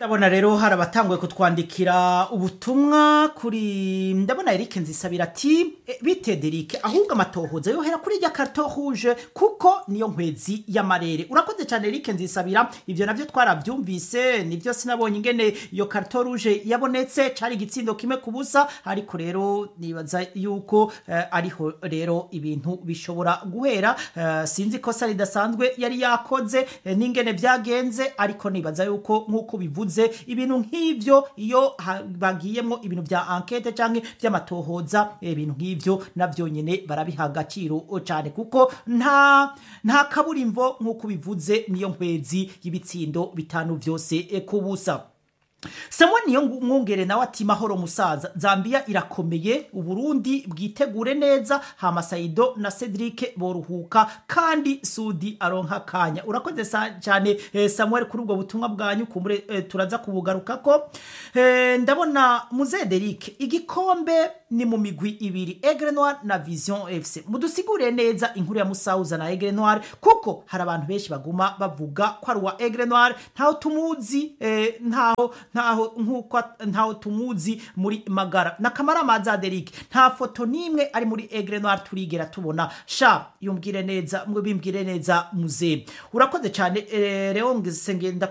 ndabona rero hari abatanguye kutwandikira ubutumwa kuri ndabona Eric Nzisabira ati "E, bite Derike ahubwo amatohoza yohera kuri rya carton rouge kuko niyo nkwezi y'amarere urakoze cyane Eric Nzisabira ivyo navyo twaravyumvise nivyo sinabonye ingene iyo carton rouge yabonetse cari igitsindo kimwe ku busa ariko rero nibaza yuko eh, ariho rero ibintu bishobora guhera eh, sinzi kosa ridasanzwe yari yakoze eh, n'ingene vyagenze ariko nibaza yuko nk'uko bivuze ibintu nk'ivyo iyo ha- bagiyemwo ibintu vya enquete canke vy'amatohoza eh, ibintu nk'ivyo navyo nyene barabiha agaciro cane kuko nta nta kaburimbo nk'uko bivuze niyo nkwezi y'ibitsindo bitanu vyose eh, ku busa Samuel niyo ngu- mwungere nawe ati mahoro musaza Zambia irakomeye Uburundi bwitegure neza hama Saido na Cedric boruhuka kandi Sudi aronka kanya urakoze sa- cyane eh, Samuel kuri ubwo butumwa bwanyu kumure eh, turaza kubugarukako eh, ndabona muze Derek igikombe ni mu migwi ibiri Aigle Noir na Vision FC mudusigure neza inkuru ya Musauza na Aigle Noir kuko hari abantu benshi baguma bavuga ko ari uwa Aigle Noir ntaho tumuzi eh, ntaho ntaho nkuko at- ntaho tumuzi muri magara na kamara maza Derek nta foto nimwe ari muri Aigle Noir turigera tubona sha yumbwire neza mwe bimbwire neza muze urakoze cyane eh, Leon Sengenda